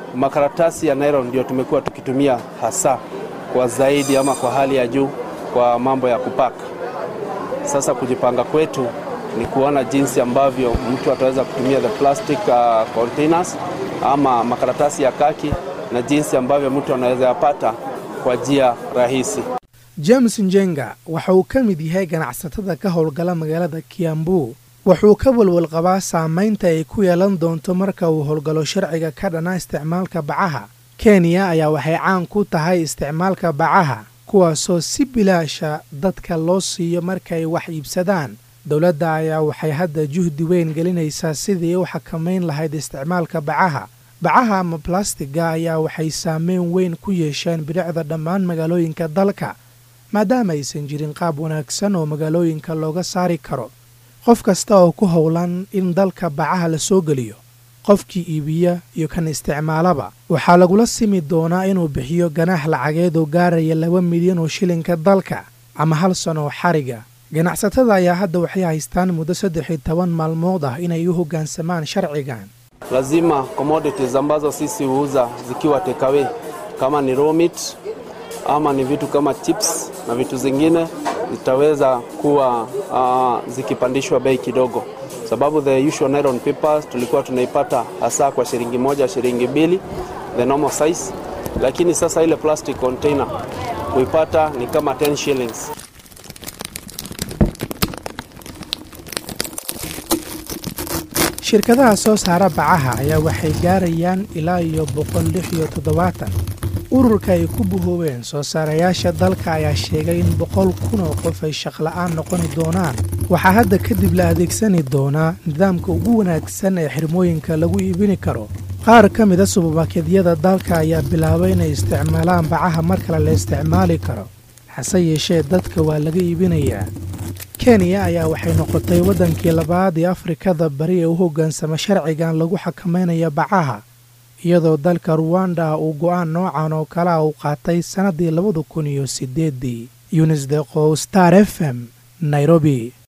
makaratasi ya nylon ndio tumekuwa tukitumia hasa kwa zaidi ama kwa hali ya juu kwa mambo ya kupaka. Sasa kujipanga kwetu ni kuona jinsi ambavyo mtu ataweza kutumia the plastic uh, containers ama makaratasi ya kaki na jinsi ambavyo mtu anaweza yapata kwa njia rahisi. james njenga waxa uu ka mid yahay ganacsatada ka howlgala magaalada kiambu wuxuu ka walwal qabaa saamaynta ay ku yeelan doonto marka uu howlgalo sharciga ka dhana isticmaalka bacaha kenya ayaa waxay caan ku tahay isticmaalka bacaha kuwaasoo si bilaasha dadka loo siiyo markaay wax iibsadaan dowladda ayaa waxay hadda juhdi weyn gelinaysaa sidii u xakamayn lahayd isticmaalka bacaha bacaha ama balastiga ayaa waxay saameyn weyn ku yeesheen bidhicda dhammaan magaalooyinka dalka maadaama aysan jirin qaab wanaagsan oo magaalooyinka looga saari karo qof kasta oo ku howlan in dalka bacaha la soo geliyo qofkii iibiya iyo kan isticmaalaba waxaa lagula simi doonaa inuu bixiyo ganaax lacageed oo gaaraya laba milyan oo shilinka dalka ama hal sano oo xariga ganacsatada ayaa hadda waxay haystaan muddo saddex iyo toban maalmood ah inay u hoggaansamaan sharcigan Lazima commodities ambazo sisi huuza zikiwa takeaway kama ni raw meat ama ni vitu kama chips na vitu zingine zitaweza kuwa uh, zikipandishwa bei kidogo, sababu the usual nylon papers tulikuwa tunaipata hasa kwa shilingi moja shilingi mbili the normal size, lakini sasa ile plastic container kuipata ni kama 10 shillings. shirkadaha soo saara bacaha ayaa waxay gaarayaan ilaa iyo boqol lix iyo toddobaatan ururka ay ku buhoobeen soo saarayaasha dalka ayaa sheegay in boqol kun oo qof ay shaqla'aan noqoni doonaan waxaa hadda kadib la adeegsani doonaa nidaamka ugu wanaagsan ee xirmooyinka lagu iibini karo qaar ka mida subarmarkedyada dalka ayaa bilaabay inay isticmaalaan bacaha mar kale la isticmaali karo hase yeeshee dadka waa laga iibinayaa kenya ayaa waxay noqotay waddankii labaad ee afrikada bari ee u hoggaansama sharcigan lagu xakamaynayo bacaha iyadoo dalka ruwanda uu go'aan noocan oo kale a uu qaatay sannaddii labada kun iyo siddeeddii yunis deqow star f m nairobi